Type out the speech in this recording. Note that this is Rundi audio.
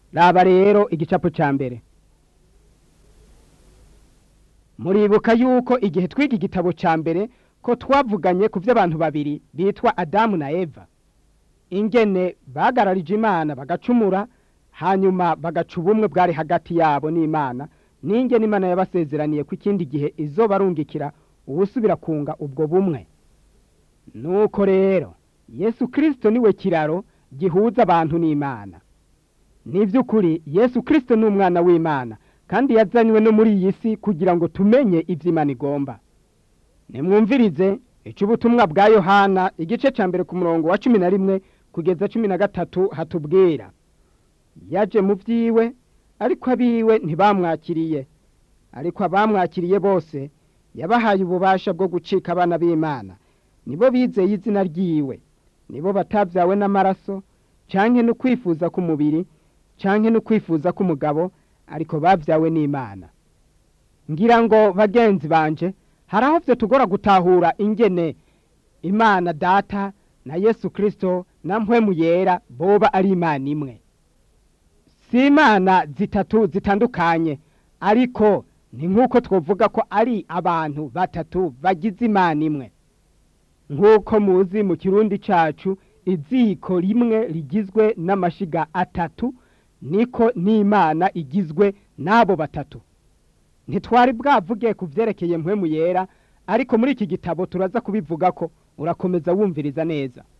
raba rero igicapo cya mbere muribuka yuko igihe twiga igitabo cya mbere ko twavuganye ku by'abantu babiri bitwa adamu na eva ingene bagararije imana bagacumura hanyuma bagaca ubumwe bwari hagati yabo n'imana n'ingene imana yabasezeraniye ko ikindi gihe izo barungikira ubusubira kunga ubwo bumwe nuko rero yesu kirisito niwe kiraro gihuza abantu n'imana ni by'ukuri yesu kirisito ni umwana w'imana kandi yazanywe no muri iyi si kugira ngo tumenye ibyo imana igomba nimwumvirize icy'ubutumwa bwa yohana igice cya mbere ku murongo wa cumi na rimwe kugeza cumi na gatatu hatubwira yaje mu byiwe ariko abiwe ntibamwakiriye ariko abamwakiriye bose yabahaye ububasha bwo gucika abana b'imana nibo bizeye izina ryiwe nibo batabyawe n'amaraso cyangwa no kwifuza k'umubiri cyangwa no kwifuza k'umugabo ariko babyawe n'imana ngira ngo bagenzi banje hari aho byo tugora gutahura ingene imana data na yesu kirisito na mpwemu yera boba ari imana imwe si imana zitatu zitandukanye ariko ni nk'uko twavuga ko ari abantu batatu bagize imana imwe nk'uko muzi mu kirundi cyacu iziko rimwe rigizwe n'amashiga atatu niko n'imana igizwe n'abo batatu ntitwari bwavuge ku byerekeye mpwemu yera ariko muri iki gitabo turaza kubivuga ko urakomeza wumviriza neza